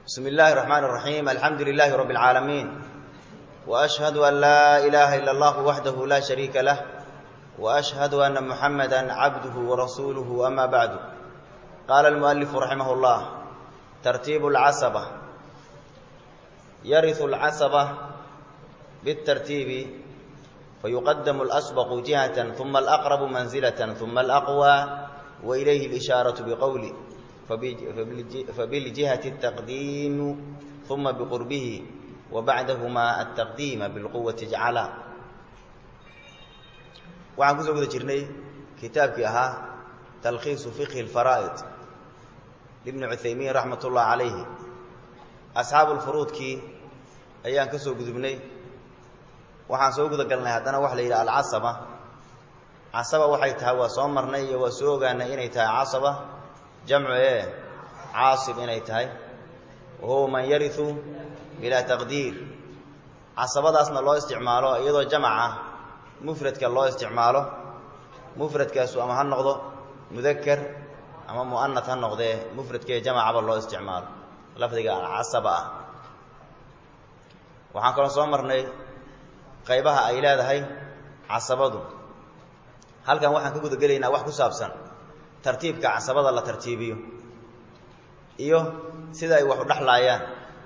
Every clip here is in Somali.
بسم الله الرحمن الرحيم الحمد لله رب العالمين وأشهد أن لا إله إلا الله وحده لا شريك له وأشهد أن محمدا عبده ورسوله أما بعد قال المؤلف رحمه الله ترتيب العصبة يرث العصبة بالترتيب فيقدم الأسبق جهة ثم الأقرب منزلة ثم الأقوى وإليه الإشارة بقوله فبالجهة التقديم ثم بقربه وبعدهما التقديم بالقوة جعلا waxaan kusoo guda jirnay kitaabkii ahaa talkhiisu fiqhi اlfaraa'id libni cuthaymiin raxmat ullah calayhi asxaabu lfuruudkii ayaan ka soo gudubnay waxaan soo guda galnay haddana waxa la yidhaha alcasaba casaba waxay tahay waa soo marnay iyo waa soo ogaanay inay tahay casaba jamcu ee caasib inay tahay wahuwa man yariu bilaa taqdiir casabadaasna loo isticmaalo iyadoo jamac ah mufradka loo isticmaalo mufradkaasu ama ha noqdo mudaker ama mu'anat ha noqdee mufradkee jamacaba loo isticmaalo lafdiga alcasaba ah waxaan kaloo soo marnay qaybaha ay leedahay casabadu halkan waxaan ka guda gelaynaa wax ku saabsan tartiibka casabada la tartiibiyo iyo sida ay wax u dhexlaayaan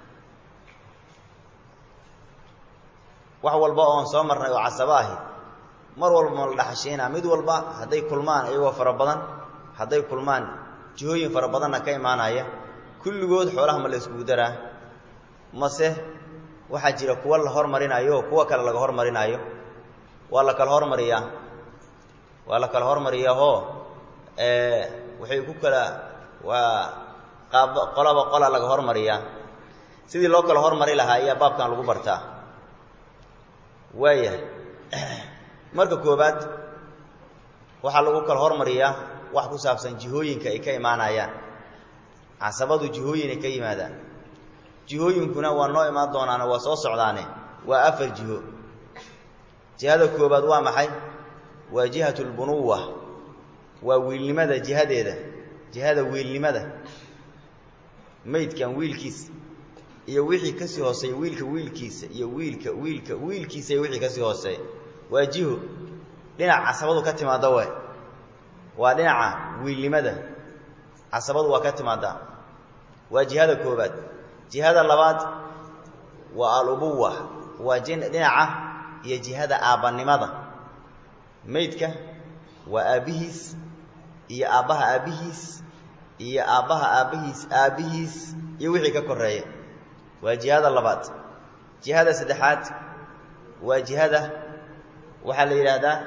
wax walba oon soo marnay oo casabo ahi mar walba ma la dhaxashiinaa mid walba hadday kulmaan iyagoo fara badan hadday kulmaan jihooyin fara badanna ka imaanaya kulligood xoolaha ma la iskugu daraa mase waxaa jira kuwa la hormarinaayo kuwa kale laga hormarinaayo waa la kala hormariyaa waa la kala hormariyaahoo waxay ku kala waa qaab qolaba qola laga hormariyaa sidii loo kala hormari lahaa ayaa baabkan lagu bartaa waayahay marka koobaad waxaa lagu kala hormariyaa wax ku saabsan jihooyinka ay ka imaanayaan casabadu jihooyin ay ka yimaadaan jihooyinkuna waa noo imaan doonaane waa soo socdaane waa afar jiho jihada koobaad waa maxay waa jihatu lbunuwa waa wiilnimada jihadeeda jihada wiilnimada maydkan wiilkiisa iyo wixii kasii hooseeya wiilka wiilkiisa iyo wiilka wiilka wiilkiisa iyo wixii kasii hooseeya waa jiho dhinaca casabadu ka timaadda we waa dhinaca wiilnimada casabadu waa ka timaaddaa waa jihada koobaad jihada labaad waa alubuwa waa dhinaca iyo jihada aabbannimada maydka waa aabbihiis iyo aabbaha aabbihiis iyo aabbaha aabbihiis aabbihiis iyo wixii ka koreeya waa jihada labaad jihada saddexaad waa jihada waxaa la yidhaahdaa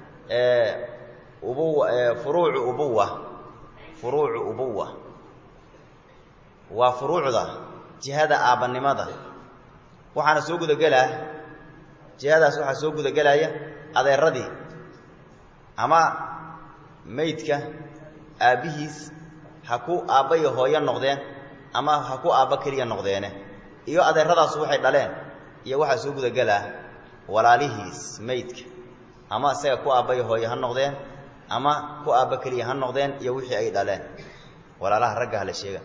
ubuwa furuucu ubuwa furuucu ubuwa waa furuucda jihada aabbannimada waxaana soo gudagelaa jihadaas waxaa soo gudagelaya adeeradii ama maydka aabbihiis ha ku aabba iyo hooyo noqdeen ama ha ku aabba keliya noqdeene iyo adeeradaas waxay dhaleen iyo waxaa soo gudagelaa walaalihiis maydka ama isaga ku aabba iyo hooyo ha noqdeen ama ku aabba keliya ha noqdeen iyo wixii ay dhaleen walaalaha ragga hala sheega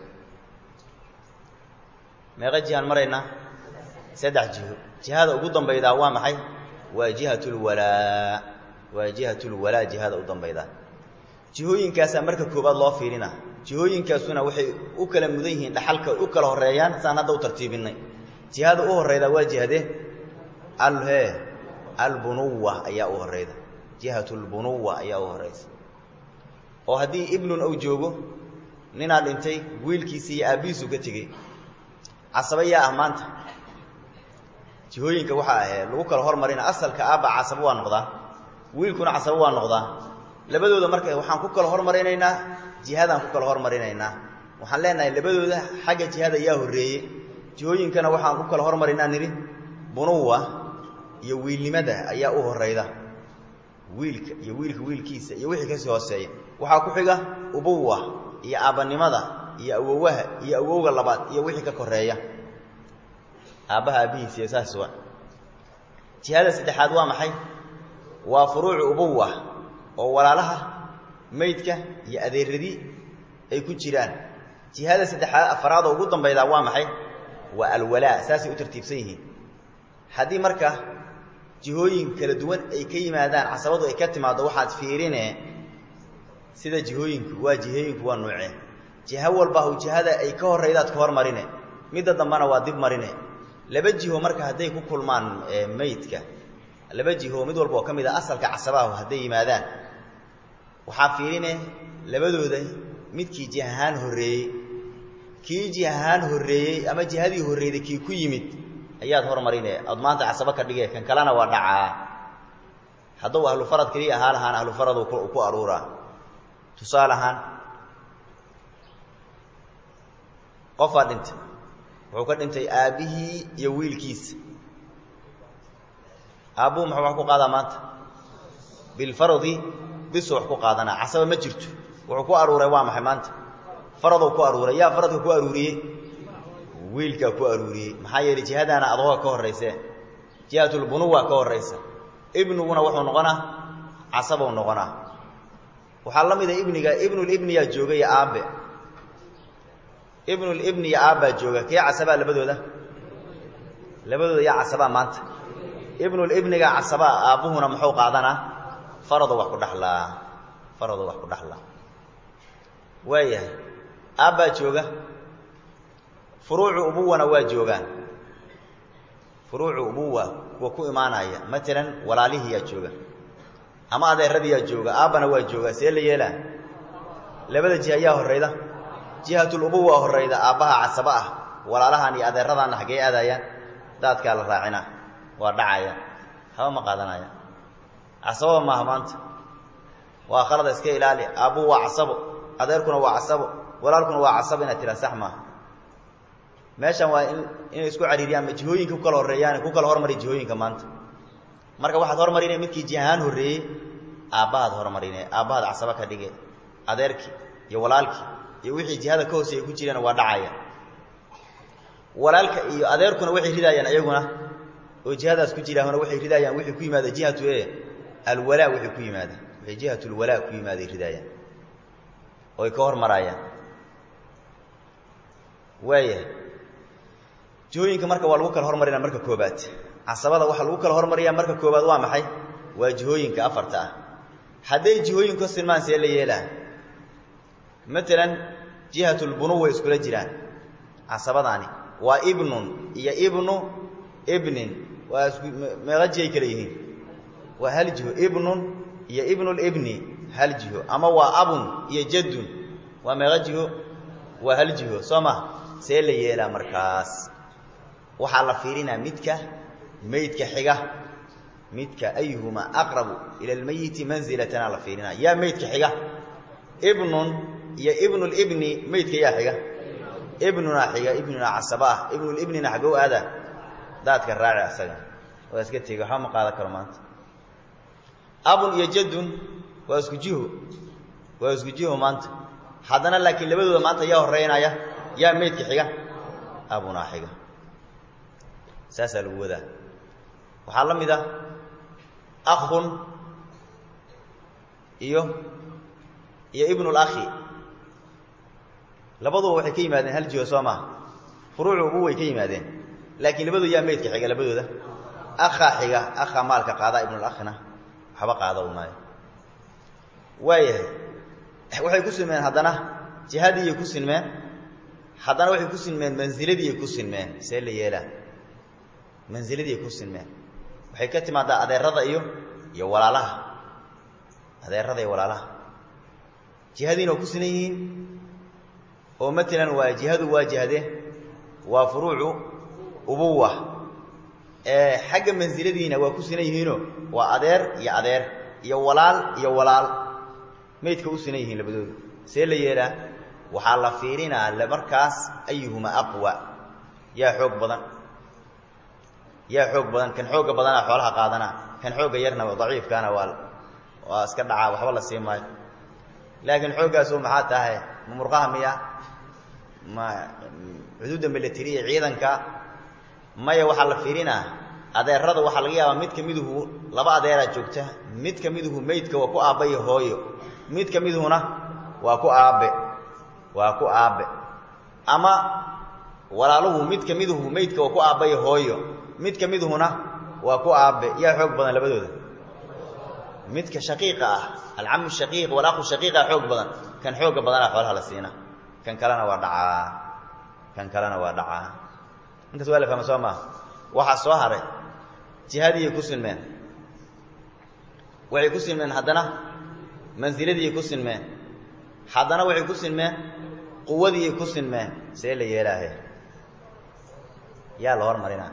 meeqa jihaan maraynaa saddex jiho jihada ugu dambaydaa waa maxay waa jihatulwalaa waa jihatulwalaa jihada u dambaydaa jihooyinkaasaa marka koobaad loo fiirina jihooyinkaasuna waxay u kala mudan yihiin dhaxalka u kala horeeyaan saan hadda u tartiibinay jihada u horreyda waa jihade alhe albunuwa ayaa u horreyda jihatulbunuwa ayaa u horreysa oo haddii ibnun uu joogo ninaa dhintay wiilkiisi iyo aabbihiisu ka tegey casaba yaa ah maanta jihooyinka waxaa ahee lagu kala hormarina asalka aabba casabo waa noqdaa wiilkuna casabo waa noqdaa labadooda marka waxaan ku kala hormarinaynaa jihadaan ku kala hormarinaynaa waxaan leenahay labadooda xagga jihada yaa horreeye jihooyinkana waxaan ku kala hormarinaa nidhi bunuwa iyo wiilnimada ayaa u horrayda wiilka iyo wiilka wiilkiisa iyo wixii kasii hooseeya waxaa ku xiga ubuwa iyo aabbannimada iyo awowaha iyo awowga labaad iyo wixii ka koreeya aabbaha aabbihiis iyo saas wa jihada saddexaad waa maxay waa furuucu ubuwa oo walaalaha maydka iyo adeeradii ay ku jiraan jihada saddexaad afaraadoo ugu dambaydaa waa maxay waa alwalaa saasay u tartiibsan yihiin haddii marka jihooyin kala duwan ay ka yimaadaan casabadu ay ka timaaddo waxaad fiirine sida jihooyinku waa jihooyinku waa nuucee jiho walba hu jihada ay ka horraydaad ka hormarine midda dambena waa dib marine laba jiho marka hadday ku kulmaan meydka laba jiho mid walba oo ka mid a asalka casabahu hadday yimaadaan waxaa fiirine labadooda midkii jih ahaan horreeyey kii jih ahaan horreeyey ama jihadii horreeyday kii ku yimid ayaad hormarine ood maanta casabo ka dhige kan kalena waa dhacaa hadduu ahlufarad keliya ahaa lahaan ahlufarad ku aruuraa tusaale ahaan qofaa dhintay wuxuu ka dhintay aabbihii iyo wiilkiisa aabbuhu muxuu wax ku qaadaa maanta bilfaradi bisu wax ku qaadanaa casaba ma jirto wuxuu ku aruuray waa maxay maanta faradou ku aruuray yaa faradka ku aruuriyey wiilkaa ku aruuriyey maxaa yeelay jihadaana adooga ka horrayse jihatulbunuwa ka horraysa ibniguna wuxuu noqonaa casabou noqonaa waxaa la mida ibniga ibnulibniyaa jooga iyo aabbe ibnulibni iyo aabbaa jooga kee casabaa labadooda labadooda yaa casabaa maanta ibnulibniga casabaa aabbuhuna muxuu qaadanaa farado wax ku dhaxlaa farado wax ku dhaxlaa waayahay aabbaa jooga furuucu ubuwana waa joogaan furuucu ubuwa kuwa ku imaanaya matalan walaalihiyaa jooga ama adeeradiyaa jooga aabbana waa jooga see la yeelaa labada jiha ayaa horrayda jihatulubuwa horrayda aabbaha casaba ah walaalahan iyo adeeradaanna xaggee aadayaan daadkaa la raacina waa dhacaya haba ma qaadanaya casababa maaha maanta waa khalada iska ilaali aabbuhu waa casabo adeerkuna waa casabo walaalkuna waa casabo inaad tiraa sax maaha meeshan waa in inay isku cariiriyaan ma jihooyinka ku kala horreeyaan ku kala hormari jihooyinka maanta marka waxaad hormarine midkii jihahaan horreeyey aabbahaad hormarine aabbahaad casaba ka dhige adeerkii iyo walaalkii iyo wixii jihada ka hooseeya ku jireen waa dhacaya walaalka iyo adeerkuna waxay ridaayaan iyaguna oo jihadaas ku jiraahuna waxay ridaayaan wixii ku yimaada jihatu e alwalaa wixii ku yimaada wixii jihatulwalaa ku yimaaday ridaayaan oy ka hormaraayaan waayahay jihooyinka marka waa lagu kala hormarinaa marka koobaad casabada waxaa lagu kala hormariyaa marka koobaad waa maxay waa jihooyinka afarta ah hadday jihooyinku ka silmaan see la yeelaa matalan jihatulbunuw way iskula jiraan casabadaani waa ibnun iyo ibnu ibnin waa isku meeqa jihay kale yihiin waa hal jiho ibnun iyo ibnulibni hal jiho ama waa abun iyo jaddun waa meeqa jiho waa hal jiho soo ma see la yeelaa markaas waxaa la fiirinaa midka meydka xiga midka ayuhumaa aqrabu ila almayiti manzilatana la fiirinaa yaa meydka xiga ibnun iyo ibnulibni meydka yaa xiga ibnunaa xiga ibnunaa casaba ah ibnulibnina xagow aada daadka raaci asaga waa iska tegi waxba ma qaadan karo maanta abun iyo jaddun waa isku jiho waa isku jiho maanta haddana laakiin labadooda maanta yaa horreynaya yaa meydka xiga abunaa xiga saasaa lagu wadaa waxaa la mid ah akhun iyo iyo ibnulakhi labaduba waxay ka yimaadeen hal jiho soo maha furuucu ubu way ka yimaadeen laakiin labadooda yaa meydka xiga labadooda akhaa xiga akhaa maalka qaadaa ibnulakhina waxba qaada u maayo waayahay waxay ku sinmeen haddana jihadiiyay ku sinmeen haddana waxay ku sinmeen mansiladiiyay ku sinmeen see la yeelaa mansiladiiay ku sinmeen waxay ka timaadaa adeerada iyo iyo walaalaha adeerada iyo walaalaha jihadiina waa ku sinan yihiin oo matalan waa jihadu waa jihade waa furuucu ubuwa ee xagga mansiladiina waa ku sinan yihiinoo waa adeer iyo adeer iyo walaal iyo walaal maydka u sinan yihiin labadooda see la yeelaa waxaa la fiirinaa markaas ayuhuma aqwa yaa xoog badan yaa xoog badan kan xoogga badanaa xoolaha qaadanaa kan xoogga yarna daciifkaana waa waa iska dhacaa waxba la sii maayo laakiin xooggaasu maxaa tahay ma murqaha miya ma xuduudda milatariya ciidanka maya waxaa la fiirinaa adeerada waxaa laga yaabaa mid ka miduhu laba adeeraa joogta mid ka miduhu meydka waa ku aabba iyo hooyo mid ka miduhuna waa ku aabbe waa ku aabbe ama walaaluhu mid ka miduhu meydka waa ku aabbay hooyo mid ka miduhuna waa ku aabbe yaa xoog badan labadooda midka shaqiiqa ah alcamu shaqiiq walaqu shaqiiqa xoog badan kan xooga badanaa xoolaha la siina kan kalena waa dhacaa kan kalena waa dhacaa intaas waa la fahma soo maaha waxaa soo haray jihadiyay ku sinmeen waxay ku sinmeen haddana mansiladiiay ku sinmeen haddana waxay ku sinmeen quwadiiay ku sinmeen see la yeelaahe yaa la hormarinaa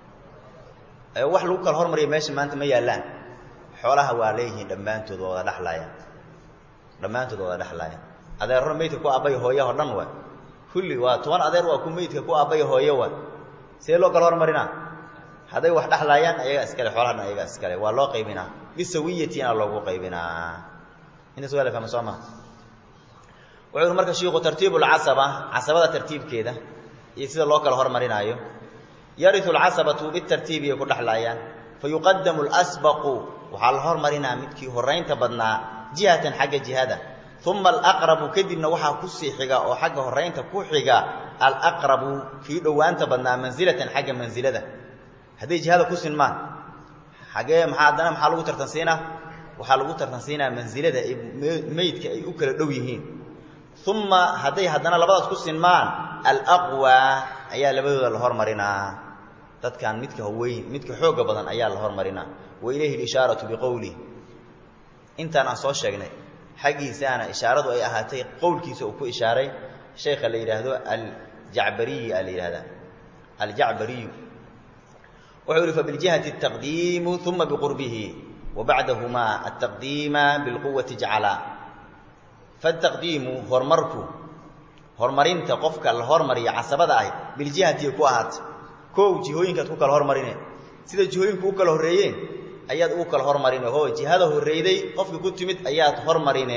wax lagu kala hormariya meesha maanta ma yaallaan xoolaha waa leeyihiin dhammaantood waa wada dhexlaayaan dhammaantood waa wada dhexlaayaan adeerro meydka ku aabbay hooyaho dhan waa kulli waa toban adeer waa ku meydka ku aabbay hooyo waa see loo kala hormarinaa hadday wax dhexlaayaan ayagaa iskale xoolaha dhan ayagaa iskale waa loo qaybinaa bisawiyatina loogu qaybinaa intaas waa la fahma soo maa wuxuu uhi marka shiiku tartiibu lcasaba casabada tartiibkeeda iyo sida loo kala hormarinaayo yariu lcasabatu bitartiibiyay ku dhexlaayaan fayuqadamu lsbaqu waxaa la hormarinaa midkii horaynta badnaa jihatan xagga jihada uma alaqrabu kadibna waxaa kusii xiga oo xagga horaynta ku xiga alaqrabu kii dhowaanta badnaa mansilatan xagga mansilada hadday jihada ku sinmaan xagee maxaa haddana maxaa lagu tartansiinaa waxaa lagu tartansiinaa mansilada ay meydka ay u kala dhow yihiin uma hadday haddana labadaas ku sinmaan alaqwa ayaa labadooda la hormarinaa dadkan midka haweyn midka xooga badan ayaa la hormarinaa wa ilayhi lishaaratu biqowlih intaan aan soo sheegnay xaggiisaana ishaaradu ay ahaatay qowlkiisa uu ku ishaaray sheekha la yidhaahdo aljacbariyi a la yidhahdaa aljacbariyu wuxuu yihi fabiljihati ataqdiimu uma biqurbihi wa bacdahumaa altaqdiima bilquwati jacala fataqdiimu horumarku horumarinta qofka la hormariya casabada ahi biljihati ku ahaata kow jihooyinkaad ku kala hormarine sida jihooyinku u kala horreeyeen ayaad ugu kala hormarine oo jihada horreyday qofkii ku timid ayaad hormarine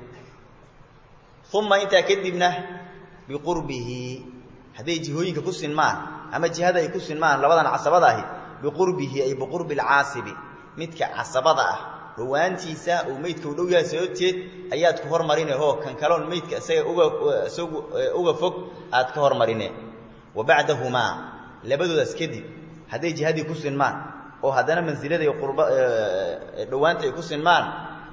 uma intaa kadibna biqurbihi hadday jihooyinka ku sinmaan ama jihada ay ku sinmaan labadan casabada ahi biqurbihi ay biqurbi alcaasibi midka casabada ah dhowaantiisa uu meydka u dhow yahay sababteed ayaad ku hormarine oo kan kaloon meydka isaga uga isagu uga fog aad ka hormarine wa bacdahumaa labadoodaas kadib hadday jihadii ku sinmaan oo haddana mansilada iyo qurba dhowaanta ay ku sinmaan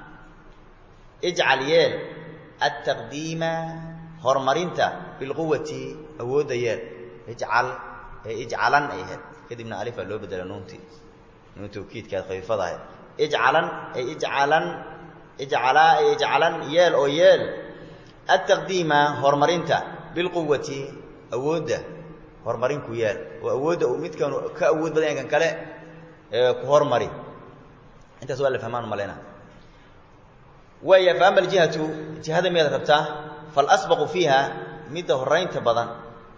ijcal yeel altaqdiima horumarinta bilquwati awoodda yeel ijcal ee ijcalan ay ahayd kadibna alifaa loo bedela nuuntii nuun tawkiidkaad khafiifada ahayd ijcalan ay ijcalan ijcalaa ay ijcalan yeel oo yeel altaqdiima horumarinta bilquwati awoodda horumarinku yeel oo awoodda uu midkan ka awood badan yahay kan kale ku hormari intaas waa la fahmaan malayna waaya fa ama aljihatu jihada miyaad rabtaa falasbaqu fiiha midda horaynta badan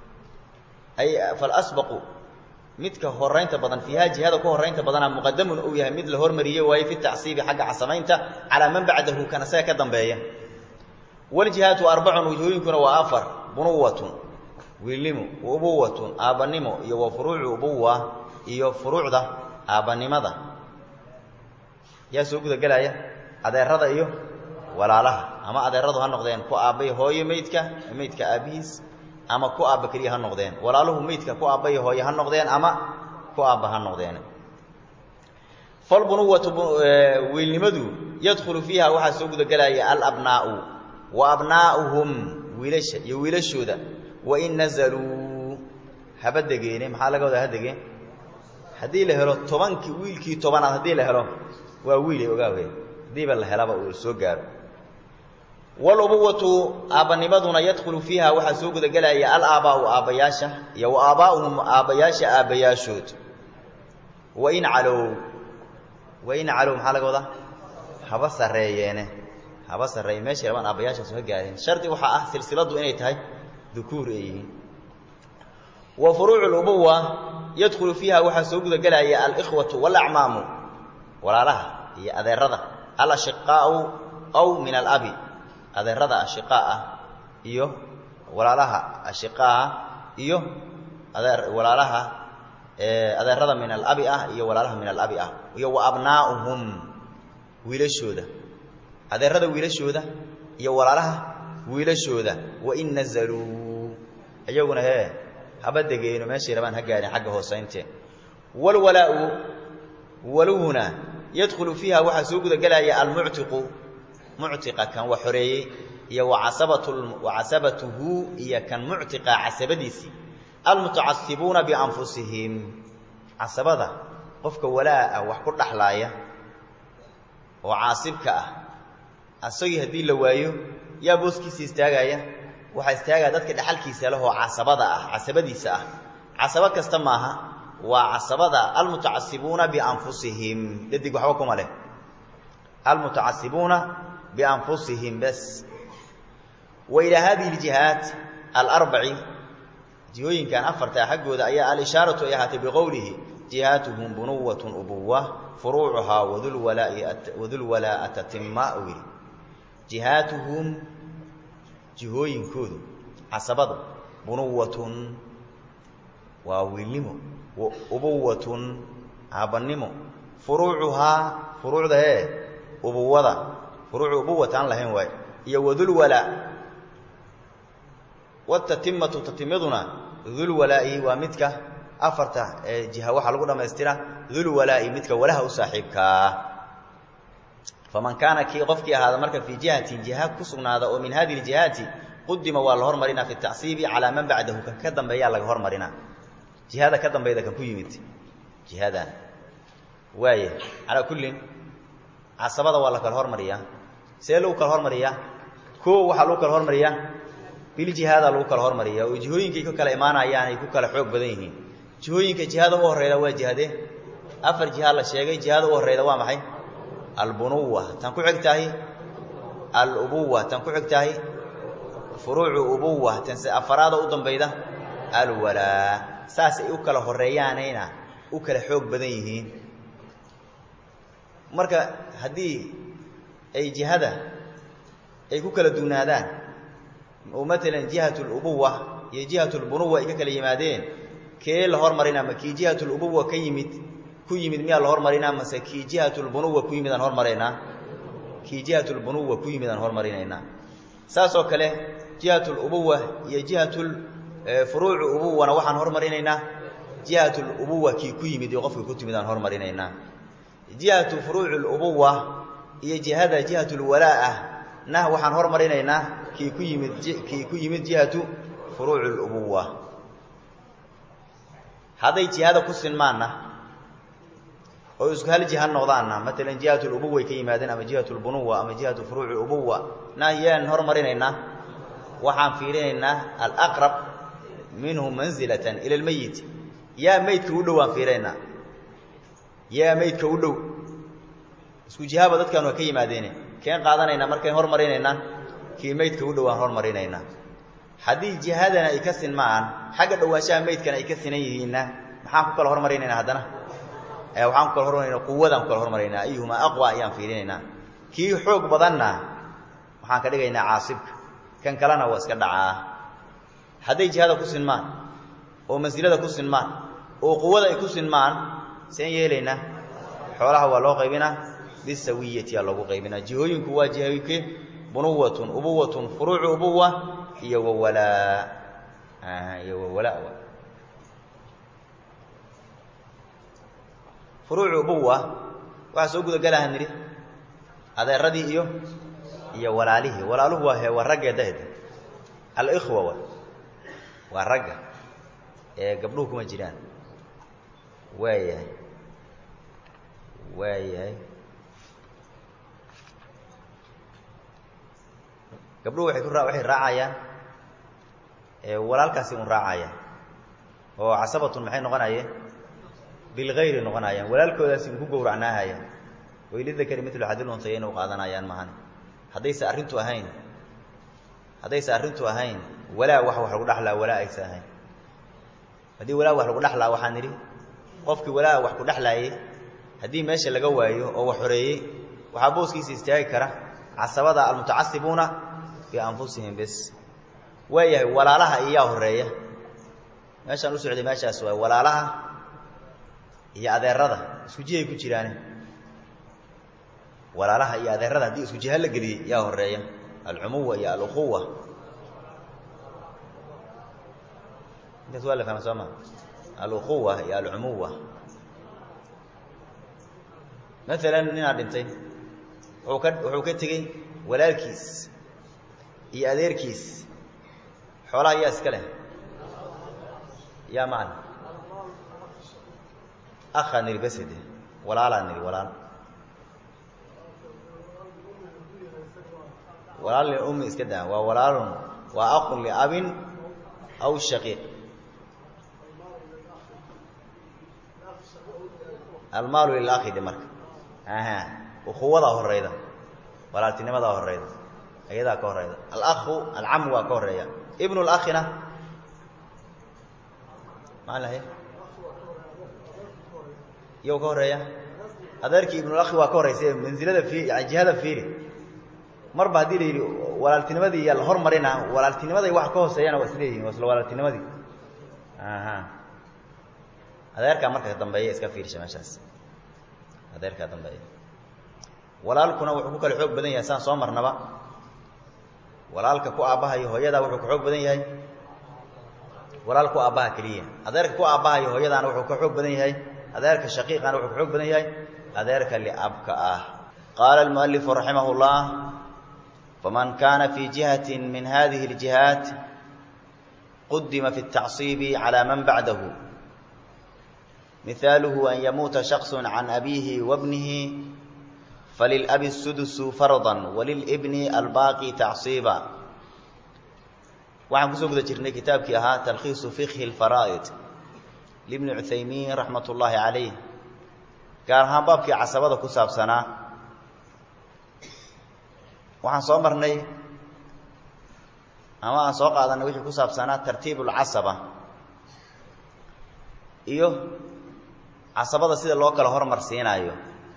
ay falasbaqu midka horaynta badan fiiha jihada ku horaynta badana muqadamun uu yahay mid la hormariyey waaye fi tacsiibi xagga casamaynta calaa man bacdahu kan isaga ka dambeeya waljihaatu arbacun wajhooyinkuna waa afar bunuwatun wiilnimo ubuwatun aabbanimo iyo wa furuucu ubuwa iyo furuucda aabbanimada yaa soo gudagelaya adeerada iyo walaalaha ama adeeradu ha noqdeen ku aabbay hooyo meydka meydka aabbihiis ama ku aabba keliya ha noqdeen walaaluhu meydka ku aabbay hooyo ha noqdeen ama ku aabba ha noqdeen falbunuwatu wiilnimadu yadkhulu fiiha waxaa soo gudagelaya alabnaa'u wa abnaa'uhum wiilasha iyo wiilashooda wain nazaluu haba degeene maxaa laga wadaa ha degeen haddii la helo tobankii wiilkii tobanaad haddii la helo waa wiilay ogaawe haddiiba la helaba uu soo gaaro walubuwatu aabbanimaduna yadkhulu fiiha waxaa soo gudagelaya alaabaa'u aabbayaasha iyo wa aabaa'uhum aabbayaasha aabbayaashood wain calow wain calow maxaa laga wadaa haba sarreeyeene haba sarreeye meeshay rabaan aabbayaashaasu ha gaareen shardi waxaa ah silsiladu inay tahay dukuur ay yihiin wa furuucu lubuwa yadkhulu fiiha waxaa soo gudagelaya alikhwatu walacmaamu walaalaha iyo adeerada alashiqaau aw min alabi adeerada ashiqaa ah iyo walaalaha ashiqaa iyo adeer walaalaha adeerada min alabi ah iyo walaalaha min alabi ah iyo wa abnaa'uhum wiilashooda adeerada wiilashooda iyo walaalaha wiilashooda wain nazaluu iyaguna hee haba degeeno meeshay rabaan ha gaadhin xagga hoosaynteen walwalaau waluhuna yadkhulu fiiha waxaa soo gudagelaya almuctiqu muctiqa kan wax xoreeyey iyo wacasabat wacasabatuhu iyo kan muctiqa casabadiisii almutacasibuuna bianfusihim casabada qofka walaa ah wax ku dhaxlaaya oo caasibka ah asagii haddii la waayo yaa booskiisa istaagaya waxaa istaagaya dadka dhexalkiisa leh oo casabada ah casabadiisa ah casabo kasta maaha waa casabada almutacasibuuna bianfusihim dhadig waxba kuma leh almutacasibuuna bianfusihim bas wa ilaa hadihi ljihaat alarbaci jihooyinkan afarta xaggooda ayaa alishaaratu ay ahaatay biqowlihi jihaatuhum bunuwatun ubuwa furuucuhaa wadulwalaa'a tatima u yidhi jihaatuhum jihooyinkoodu casabadu bunuwatun waa wiilnimo ubuwatun aabannimo furuucuhaa furuucda hee ubuwada furuucu ubuwata aan lahayn waayo iyo wadulwalaa watatimatu tatimaduna dulwalaa'i waa midka afarta ee jiha waxaa lagu dhammaystira dulwalaa'i midka walaha u saaxiibkaa faman kaana kii qofkii ahaada marka fii jihatin jiha ku sugnaada oo min hadihi ljihaati qudima waa la hormarinaa fi tacsiibi calaa man bacdahu kan ka dambeeyaa laga hormarinaa jihada ka dambayda kan ku yimid jihadan waaya calaa kullin casabada waa la kala hormariyaa see lagu kala hormariyaa koo waxaa lagu kala hormariyaa biljihaada lagu kala hormariyaa oo jihooyinkay ku kala imaanayaan ay ku kala xoog badan yihiin jihooyinka jihada u horreyda waa jihade afar jiha la sheegay jihada u horreyda waa maxay albunuwa tan ku xig tahay alubuwa tan ku xig tahay furuucu ubuwa tan se afaraada u dambayda alwalaa saas ay u kala horreeyaanayna u kala xoog badan yihiin marka haddii ay jihada ay ku kala duunaadaan oo maalan jihat lubuwa iyo jihat lbunuwa ay ka kala yimaadeen kee la hormarinaa ma kii jihat lubuwa ka yimid ku yimid miyaa la hormarinaa mase kii jihat lbunuwa ku yimid aan hormaraynaa kii jihat lbunuwa ku yimid aan hormarinaynaa saasoo kale jihat lubuwa iyo jihat furuucu ubuwana waxaan hormarinaynaa jihat lubuwa kii ku yimid iyo qofkii ku timid aan hormarinaynaa jihatu furuuci lubuwa iyo jihada jihat lwalaa ah nah waxaan hormarinaynaa kii ku yimid kii ku yimid jihatu furuuci lubuwa hadday jihada ku sinmaanna oo isku hal jiha noqdaanna maalan jihat lubuway ka yimaadeen ama jihat lbunuwa ama jihatu furuuci ubuwa nah yaan hormarinaynaa waxaan fiirinaynaa alaqrab minhu manzilatan ila lmeyit yaa meydka u dhow aan fiirinaynaa yaa meydka u dhow isku jihaaba dadkan waa ka yimaadeene keen qaadanaynaa markayn hormarinaynaa kii meydka u dhow aan hormarinaynaa haddii jihadana ay ka sinmaan xagga dhowaanshaha meydkana ay ka sinan yihiinna maxaan ku kala hormarinaynaa haddana waxaan ku kala hormarayna quwadaan ku kala hormaraynaa ayuhumaa aqwa ayaan fiirinaynaa kii xoog badanna waxaan ka dhigaynaa caasibka kan kalena waa iska dhacaa hadday jihada ku sinmaan oo mansilada ku sinmaan oo quwada ay ku sinmaan seen yeelaynaa xoolaha waa loo qaybinaa bisawiyati aa loogu qaybinaa jihooyinku waa jihooyinke bunuwatun ubuwatun furuucu ubuwa iyo wawalaa iyo wawalaa furuucu ubuwa waxaa soo gudagalaha nidhi adeeradii iyo iyo walaalihii walaaluhu waa he waa raggeedahd alikhwa wa waa ragga ee gabdhuhu kuma jiraan waayahay waayahay gabdhuhu waay ku ra waxay raacayaan walaalkaasi un raacayaan oo casabatun maxay noqonayeen bilgayri noqonayaan walaalkoodaasi un ku gowracnaahayaan waylidakari mitlu xadil untayayna u qaadanayaan mahane haddayse arrintu ahayn haddayse arrintu ahayn walaa wax wax lagu dhaxlaa walaa aysa ahayn haddii walaa wax lagu dhaxlaa waxaan nidhi qofkii walaa wax ku dhexlaayey haddii meesha laga waayo oo wax xoreeyey waxaa booskiisa istaagi kara casabada almutacasibuuna bianfusihim bes waayahay walaalaha iyaa horeeya meeshaan u socday meeshaas waay walaalaha iyo adeerada isku jihay ku jiraane walaalaha iyo adeerada haddii isku jiha la geliyey yaa horeeya alcumuwa iyo alukhuwa intaas waa la fahma soo ma aluquwa iyo alcumuwa maalan ninaa dhintay wuxuu ka wuxuu ka tegey walaalkiis iyo adeerkiis xoolaha yaa iska leh yaa macna akhaa niri basede walaalaa niri walaal walaal liummi iska daa waa walaalun waa aqun liabin aw shaqiiq almaalu lilakhi dhe marka aha ukuwadaa horeyda walaaltinimadaa horeyda ayadaa ka horeyda alakhu alcamu waa ka horeeya ibnu lakhina maa lahay iyow ka horeeya adeerkii ibnulakhi waa ka horeysa mansilada i yani jihada fiiri marba haddii la yidhi walaaltinimadii yaa la hormarina walaaltinimaday wax ka hooseeyana waa isleeyihin waa isla walaaltinimadii aha adeerkaa marka dambeeya iska fiirsha meeshaas adeerkaa dambeeya walaalkuna wuxuu ku kala xoog badan yahay saan soo marnaba walaalka ku aabbahayo hooyadaa wuxuu ka xoog badan yahay walaal ku aabbaha keliya adeerka ku aabbahayo hooyadaana wuxuu ka xoog badan yahay adeerka shaqiiqana wuxuu ka xoog badan yahay adeerka liabka ah qaala almualifu raximah llah faman kana fi jihati min hadihi اljihaat qudima fi الtacصibi calى man bacdahu mihaaluhu an yamuuta shakص can abihi wabnihi falilأbi الsudus farضa walilbni albaaqi tacصiba waxaan kusoo guda jirnay kitaabkii ahaa talkhiisu fikhi اlfaraa'id libni cuthaymiin raxmat ullaahi calayh gaar ahaan baabkii casabada ku saabsanaa waxaan soo marnay ama aan soo qaadanay wixii ku saabsanaa tartiib اlcasaba iyo casabada sida loo kala hormarsiinaayo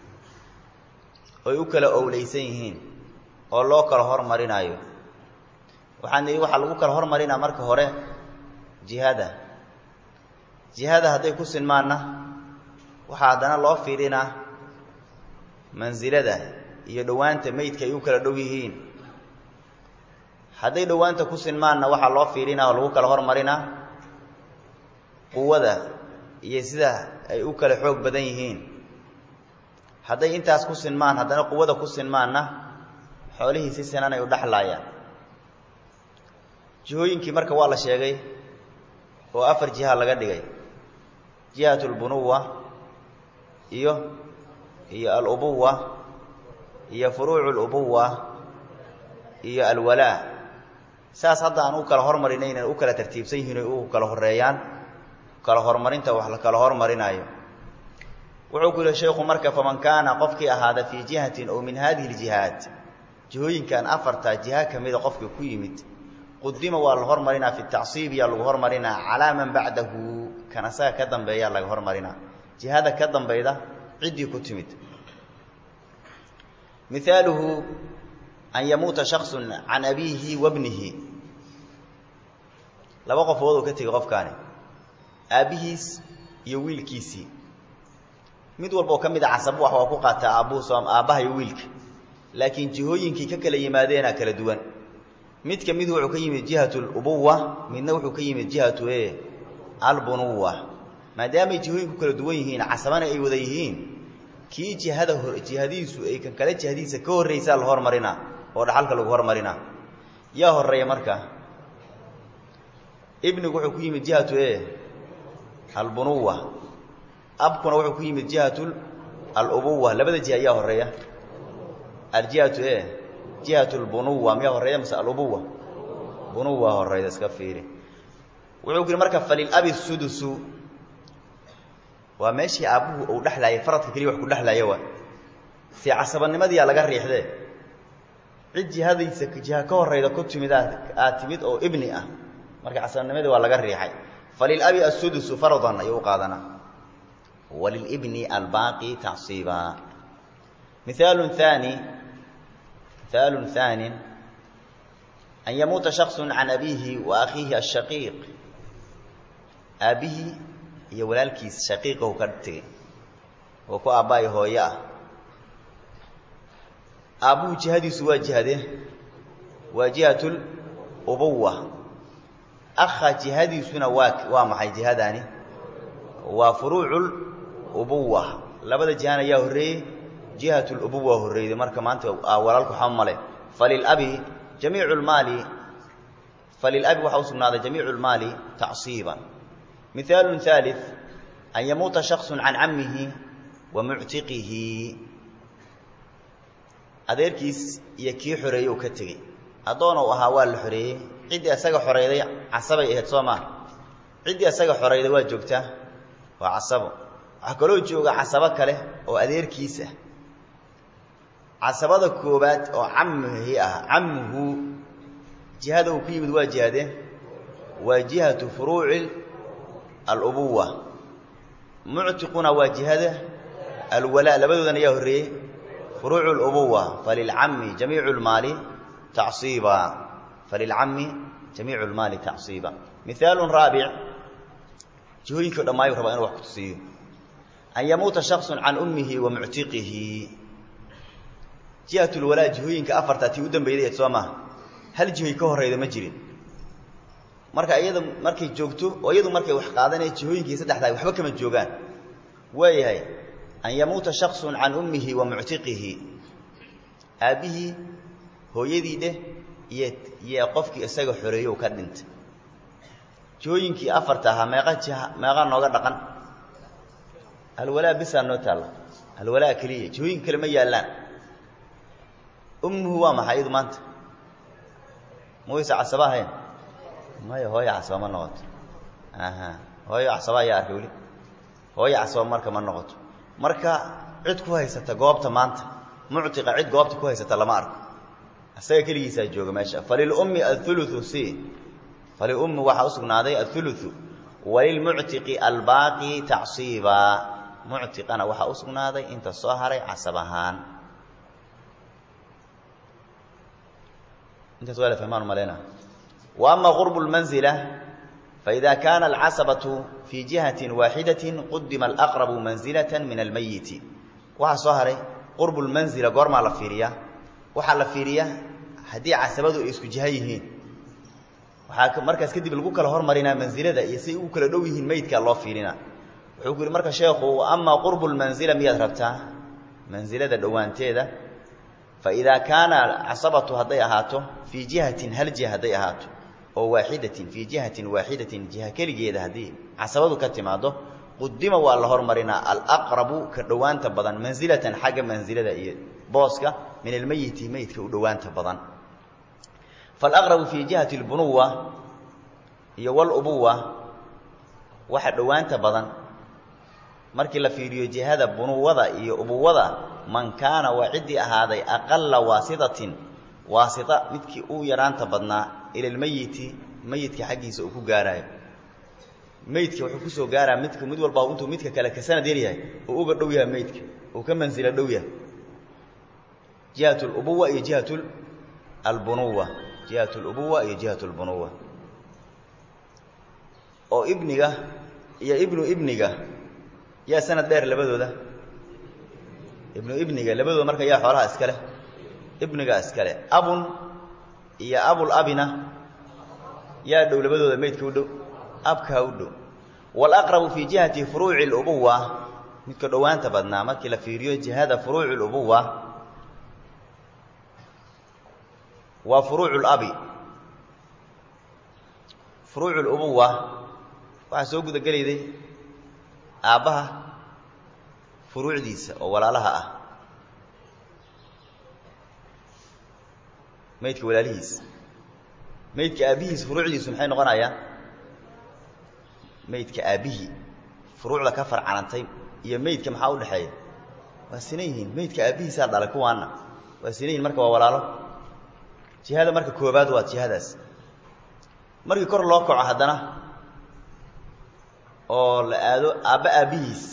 oy u kala owleysan yihiin oo loo kala hormarinaayo waxaan nidhi waxaa lagu kala hormarinaa marka hore jihada jihada hadday ku sinmaanna waxaa haddana loo fiirinaa mansilada iyo dhowaanta meydka ay u kala dhow yihiin hadday dhowaanta ku sinmaanna waxaa loo fiirinaa oo lagu kala hormarinaa quwada iyo sida ay u kala xoog badan yihiin hadday intaas ku sinmaan haddana quwada ku sinmaanna xoolihii si sinan ay u dhexlaayaan jihooyinkii marka waa la sheegay oo afar jiha laga dhigay jihat lbunuwa iyo iyo alubuwa iyo furuucu lubuwa iyo alwalaa saas hadda aan u kala hormarinaynan u kala tartiibsan yihiin oy u kala horeeyaan kala hormarinta wax la kala hormarinaayo wuxuu ku yihi sheikhu marka faman kaana qofkii ahaada fii jihatin oo min hadihi ljihaat jihooyinkan afartaa jiha kamida qofkii ku yimid qudima waa la hormarinaa fi tacsiib yaa lagu hormarinaa calaa man bacdahu kan asaga ka dambeeyaa laga hormarinaa jihada ka dambeyda ciddii ku timid mihaaluhu an yamuuta shaksu can abiihi wabnihi laba qofood oo ka tegey qofkaani aabbihiis iyo wiilkiisii mid walba oo ka mid a casabo wax waa ku qaataa aabbuhus aabbaha iyo wiilka laakiin jihooyinkii ka kala yimaadeenaa kala duwan midka mid wuxuu ka yimid jihatu lubuwa midna wuxuu ka yimid jihatu e albunuwa maadaamay jihooyinku kala duwan yihiin casabana ay wada yihiin kii jihada jihadiisu ay kan kale jihadiisa ka horraysaa la hormarinaa oo dhaxalka lagu hormarinaa yaa horeeya marka ibnigu wuxuu ku yimid jihatu e albunuwa abkuna wuxuu ku yimid jihatu alubuwa labada jiha yaa horeeya aljihatu e jihatu lbunuwa miyaa horeeya mase alubuwa bunuwa horeyda iska fiiri wuxuu ku yihi marka falilabi sudusu waa meeshii aabbuhu uu dhexlaayay faradka keliya wax ku dhexlaaya waa si casabanimadiyaa laga riixdee cid jihadaysa jiha ka horeyda ku timid aad timid oo ibni ah marka casabanimadii waa laga riixay falilabi asudusu faradan ayuu u qaadanaa walilibni albaaqi tacsiiba mihaalu haani mihaalu haani an yamuuta shaksu can abiihi wa akhiihi ashaqiiq aabbihii iyo walaalkiis shaqiiqahu ka tegey oo ku aabbaay hooye ah aabbuhu jihadiisu waa jihade waa jihat lubuwa akha jihadiisuna waa waa maxay jihadaani waa furuucul ubuwa labada jihan ayaa horreeyey jihatul ubuwa horreeyday marka maanta walaalku waxba male falilabi jamiicu lmaali falilabi waxaa u sugnaaday jamiicu lmaali tacsiiban mihaalun haalid an yamuuta shaksun can cammihi wa muctiqihi adeerkiis iyo kii xoreeyey uu ka tegey addoon uu ahaa waa la xoreeyey ciddii asaga xoreyday casabay ahayd soo maa ciddii asaga xoreyday waa joogtaa waa casabo waxaa kaloo jooga casabo kale oo adeerkiis ah casabada koobaad oo cammihi ah cammuhu jihada uu ku yimid waa jihadee waa jihatu furuuci alubuwa muctiquna waa jihada alwalaa labadoodan ayaa horreeyey furuucu اlubuwa falilcami jamiicu lmaali tacsiiba falilcami jamiicu lmaali tacsiiba mihaalu raabic jihooyinki o dhamaayu rabaa inu wax ku tusiiyo an yamuuta shaksu can ummihi wa muctiqihi jihat lwalaa jihooyinka afartaa tii u dambeyday soo maha hal jihoy ka horeyda ma jirin marka iyada markay joogto oo iyadu markay wax qaadanaya jihooyinkii saddexdaa waxba kama joogaan waayahay an yamuuta shaksu can ummihi wa muctiqihi aabbihii hooyadii dheh iyo iyo qofkii isaga xoreeyo u ka dhintay jihooyinkii afarta ahaa meeqa jiha meeqaa nooga dhaqan alwalaa bisaa noo taalla alwalaa keliya jihooyinka kale ma yaallaan ummuhu waa maxay iyadu maanta ma waysa casaba ahayn maya hooyo casaba ma noqoto aha hooyo casaba ayaa arkay weli hooyo casaba marka ma noqoto marka cid ku haysata goobta maanta muctiqa cid goobta ku haysata lama arko isaga keligiisaa jooga meesha falilummi auluu c falilummi waxaa u sugnaaday auluu walilmuctiqi albaaqi tacsiiba muctiqana waxaa u sugnaaday inta soo haray casab ahaan intaas waa la fahmaan maleyna wa ama qurbu lmanzila faida kaana alcasabatu fii jihatin waaxidatin qudima alaqrabu manzilata min almayiti waxaa soo haray qurbu lmanzila goormaa la fiiriyaa waxaa la fiiriyaa haddii casabadu ay isku jiha yihiin waxaa markaas kadib lagu kala hormarinaa mansilada iyo siay ugu kala dhow yihiin meydkaa loo fiirinaa wuxuu ku yihi marka sheekhu amaa qurbu lmanzila miyaad rabtaa mansilada dhowaanteeda faidaa kaana casabatu hadday ahaato fii jihatin hal jiha hadday ahaato oo waaxidatin fii jihatin waaxidatin jiha keligeeda haddii casabadu ka timaado qudima waa la hormarinaa alaqrabu ka dhowaanta badan mansilatan xagga mansilada iyo booska min almeyiti meydka u dhowaanta badan falaqrabu fii jihati lbunuwa iyo walubuwa waxa dhowaanta badan markii la fiiriyo jihada bunuwada iyo ubuwada man kaana waa ciddii ahaaday aqala waasitatin waasita midkii u yaraanta badnaa ila lmeyiti meyidka xaggiisa uu ku gaaraayo meydka wuxuu kusoo gaaraa midka mid walba intuu midka kale ka sanad yar yahay uu uga dhow yahay meydka uu ka mansilo dhow yahay jihat lubuwa iyo jihat albunuwa jihat lubuwa iyo jihat lbunuwa oo ibniga iyo ibnu ibniga yaa sanad dheer labadooda ibnu ibniga labadooda marka yaa xoolaha iska leh ibniga iska leh abun iyo abul abina yaa dhow labadooda meydka u dhow abkaa u dhow walaqrabu fii jihati furuuci lubuwa midka dhowaanta badnaa markii la fiiriyo jihada furuuci lubuwa waa furuucu labi furuucu lubuwa waxaa soo gudagelayday aabbaha furuucdiisa oo walaalaha ah meydka walaalihiisa meydka aabbihiisa furuucdiisu maxay noqonayaan meydka aabbihii furuucda ka farcanantay iyo meydka maxaa u dhexeeya waa sinan yihiin meydka aabbihiisaa dhalay kuwaana waa sinan yihin marka waa walaalo jihada marka koobaad waa jihadaas markii kor loo kaco haddana oo la aado aabba aabbihiis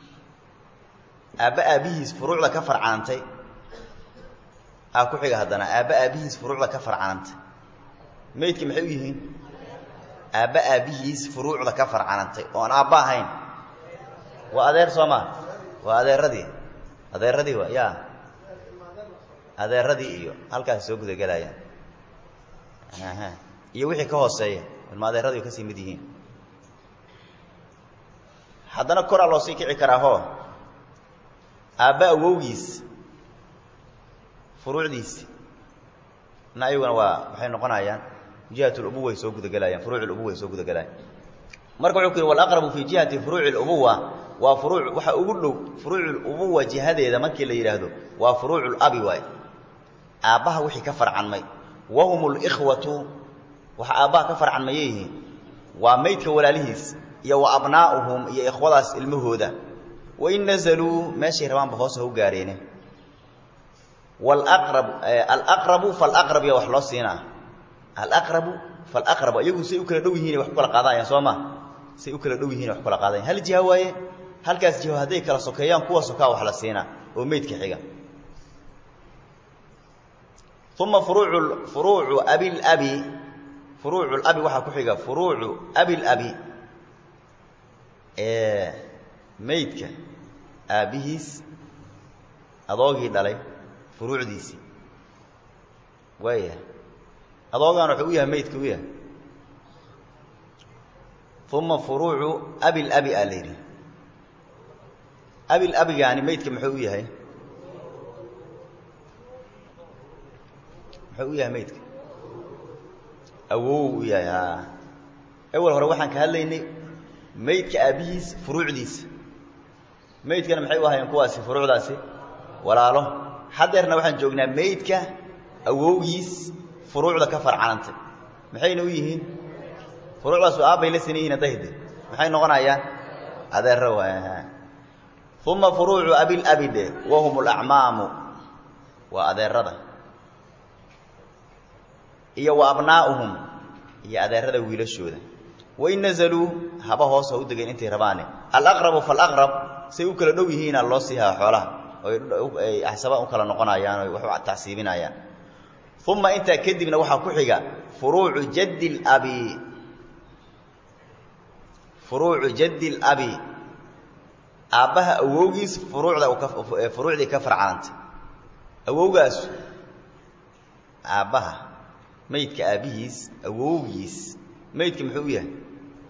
aabba aabbihiis furuucda ka farcanantay aa ku xiga haddana aabba aabbihiis furuucda ka farcanantay meydka maxay u yihiin aabba aabbihiis furuucda ka farcanantay oon aabba ahayn waa adeer soo maa waa adeeradii adeeradii waa ya adeeradii iyo halkaas soo gudagelayaan iyo wixii ka hooseeya ilmaadeeradu ay kasii mid yihiin haddana koraa loo sii kici karaahoo aabba awowgiis furuucdiisi na ayaguna waa waxay noqonayaan jihat lubuwa ay soo gudagelayaan furuuc lubuwa ay soo gudagelayaan marka wuxuu ku yidhi walaqrabu fii jihati furuuci lubuwa waa furuuc waxa ugu dhow furuuc lubuwa jihadeeda markii la yidhaahdo waa furuucu labi waay aabbaha wixii ka farcanmay wahum likhwatu waxa aabbaha ka farcanmaya yihiin waa maydka walaalihiis iyo wa abnaa'uhum iyo ikhwadaas ilmahooda wain nazaluu meeshay rabaanba hoos ha u gaareene walaqrab alaqrabu falaqrab ya wax loo siinaa alaqrabu falaqrabu iyagu say u kala dhow yihiin wax ku kala qaadayaan soo ma say u kala dhow yihin wax ku kala qaadayan hal jiha waaye halkaas jiho hadday kala sokeeyaan kuwa sokaa wax la siinaa oo meydka xiga uma furuucu furuucu abilabi furuucu labi waxaa ku xiga furuucu abilabi ee meydka aabbihiis adoogii dhalay furuucdiisii waayahay adoogaan wuxuu u yahay meydka u yahay uma furuucu abilabi aa la yidhi abilabigaani meydka muxuu u yahay muxuu u yahay meydka awow u yahay a ewel hore waxaan ka hadlaynay meydka aabbihiis furuucdiisa meydkana maxay u ahaayeen kuwaasi furuucdaasi walaalo haddeerna waxaan joognaa meydka awowgiis furuucda ka farcanantay maxayna u yihiin furuucdaasu aabbay la sinan yihin adahde maxay noqonayaan adeero waay uma furuucu abilabi dhe wahum alacmaamu waa adeerada iyo wa abnaa'uhum iyo adeerada wiilashooda wain nazaluu haba hoos ha u degeen intay rabaane alaqrabu falaqrab say u kala dhow yihiina loo siihaa xoolaha oy axsaba u kala noqonayaan oy wax u tacsiibinayaan uma intaa kadibna waxaa ku xiga furuucu jaddi labi furuucu jaddi labi aabbaha awowgiis furuucda furuucdii ka farcanantay awowgaasu aabbaha meydka aabbihiis awowgiis meydka muxuu u yahay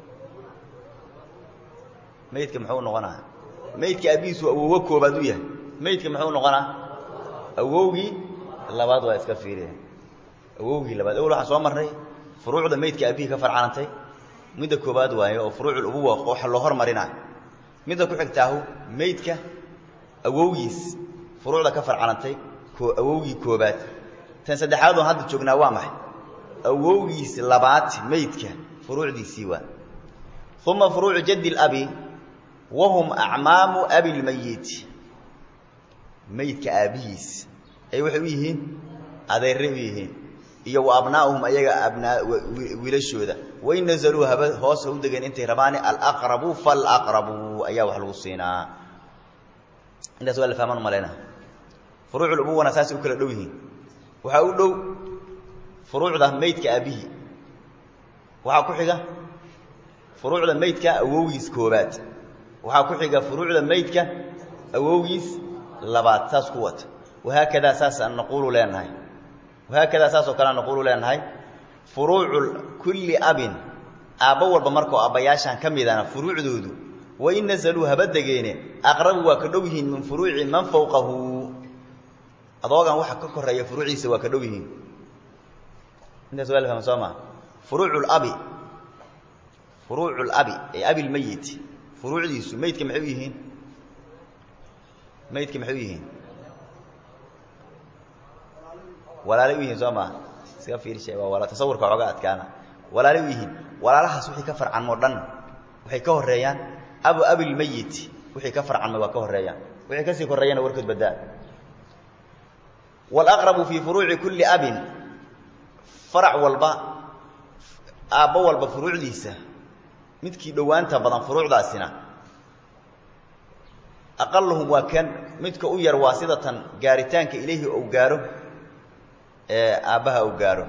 meydka muxuu noqonaa meydka aabbihiisu awowo koobaad u yahay meydka muxuu noqonaa awowgii labaad waa iska fiiriya awowgii labaad awel waxaan soo marnay furuucda meydka aabbihii ka farcanantay midda koobaad waaye oo furuucul ubuwa waxa loo hormarinaa midda ku xigtaahu meydka awowgiis furuucda ka farcanantay awowgii koobaad tan saddexaad oon hadda joognaa waa maxay awowgiis labaad meydka furuucdiisii waa uma furuucu jaddi labi wahum acmaamu abilmayit meydka aabbihiis ay waxay u yihiin adeerre u yihiin iyo wa abnaa'uhum ayaga abnaa wiilashooda wain nazaluu haba hoos ha u degeen intay rabaane alaqrabu falaqrabu ayaa wax lagu siinaa intaas waa la fahmaan umaleyna furuucul ubuwana saasay u kala dhow yihiin waxaa u dhow furuucda meydka aabbihii waxaa ku xiga furuucda meydka awowgiis koobaad waxaa ku xiga furuucda meydka awowgiis labaad saas ku wata wahaakadaa saasaan naquulu leenahay wahaakadaa saasoo kalea naquulu leenahay furuucu kulli abin aabbo walba markoo abbayaashaan ka midana furuucdoodu wain nazaluu haba degeene aqrabu waa ka dhow yihiin min furuuci man fawqahu adoogan waxa ka koreeya furuuciisa waa ka dhow yihiin intaas waa la fahma soo maa furuucu labi furuucu labi ee abilmeyit furuucdiisu meydka maxay u yihiin meydka maxay u yihiin walaalay u yihiin soo maa iska fiirshe waa wala tasawurka xooga adkaana walaalay u yihiin walaalahaas wixii ka farcanmoo dhan waxay ka horeeyaan abu abilmeyit wixii ka farcanmay waa ka horeeyaan wixii kasii koreeyana warkood badaa waalaqrabu fii furuuci kulli abin farac walba aabbo walba furuucdiisa midkii dhowaanta badan furuucdaasina aqaluhum waa kan midka u yar waa sidatan gaaritaanka ilayhi ou gaaro ee aabbaha ou gaaro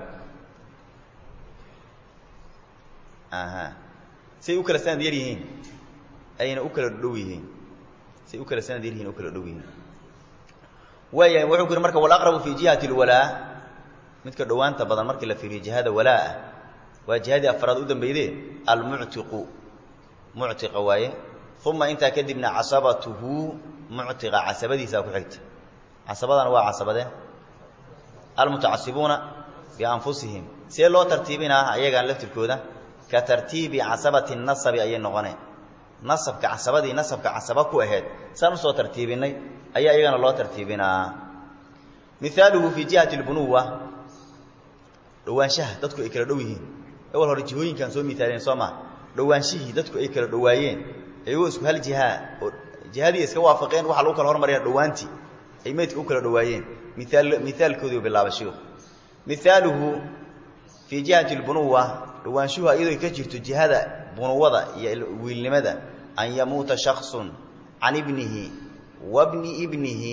aha say u kala sanad yar yihiin ayna u kala dhow yihiin say u kala sanad yar yihin u kala dhow yihiin waayahay wuxuu ku yidhi marka walaqrabu fii jihati alwalaa midka dhowaanta badan markii la fiiriyo jihada walaa ah waa jihadii afraad u dambeydee almuctiqu muctiqa waaye uma intaa kadibna casabatuhu muctiqa casabadiisaa ku xigta casabadana waa casabade almutacasibuuna bianfusihim see loo tartiibinaa ayagaan laftirkooda ka tartiibi casabati nasabi ayay noqoneen nasabka casabadii nasabka casaba ku ahayd saan usoo tartiibinay ayaa iyagana loo tartiibinaa mihaaluhu fii jihati lbunuwa dhowaanshaha dadku ay kala dhow yihiin awal hore jihooyinkaan soo miaalien soo maa dhowaanshihii dadku ay kala dhowaayeen iyagoo isku hal jihaa oo jihadii iska waafaqeen waxaa lagu kala hormaraya dhowaantii ay meydka u kala dhowaayeen miaal mihaalkoodii bilaaba shiikhu mihaaluhu fii jihati lbunuwa dhowaanshuhu iyadoo ka jirto jihada bunuwada iyo wiilnimada an yamuuta shaksun can ibnihi wa bni ibnihi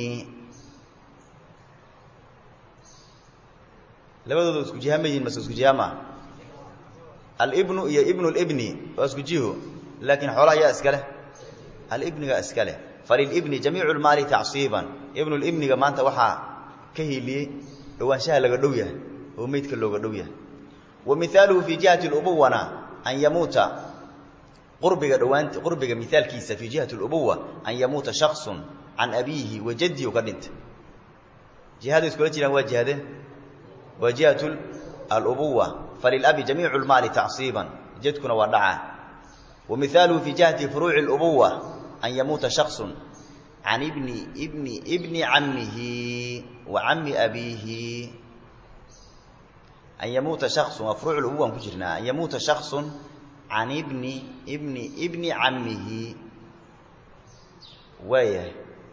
labadooda isku jiha ma yihin mase isku jiha maa alibnu iyo ibnu libni waa isku jiho laakiin xoolaha yaa iska leh alibniga iska leh falilibni jamiicu lmaali tacsiiban ibnulibniga maanta waxaa ka hiiliyey dhowaanshaha laga dhow yahay oo meydka looga dhow yahay wa mihaaluhu fii jihati lubuwana an yamuuta qurbiga dhawaant qurbiga mihaalkiisa fii jihati lubuwa an yamuuta shaksun can abiihi wa jaddihi u ka dhintay jihada iskula jiraan waa jihade waa jihatu alubuwa falilabi jamiicu lmaali tacsiiban jadkuna waa dhacaa wa mihaaluhu fii jihati furuuci اlubuwa an yamuuta shaksun can ibni ibni ibni cammihi wa cammi abiihi an yamuuta shaksun waa furuuc lubuwan ku jirnaa an yamuuta shaksun can ibni ibni ibni cammihi waayahay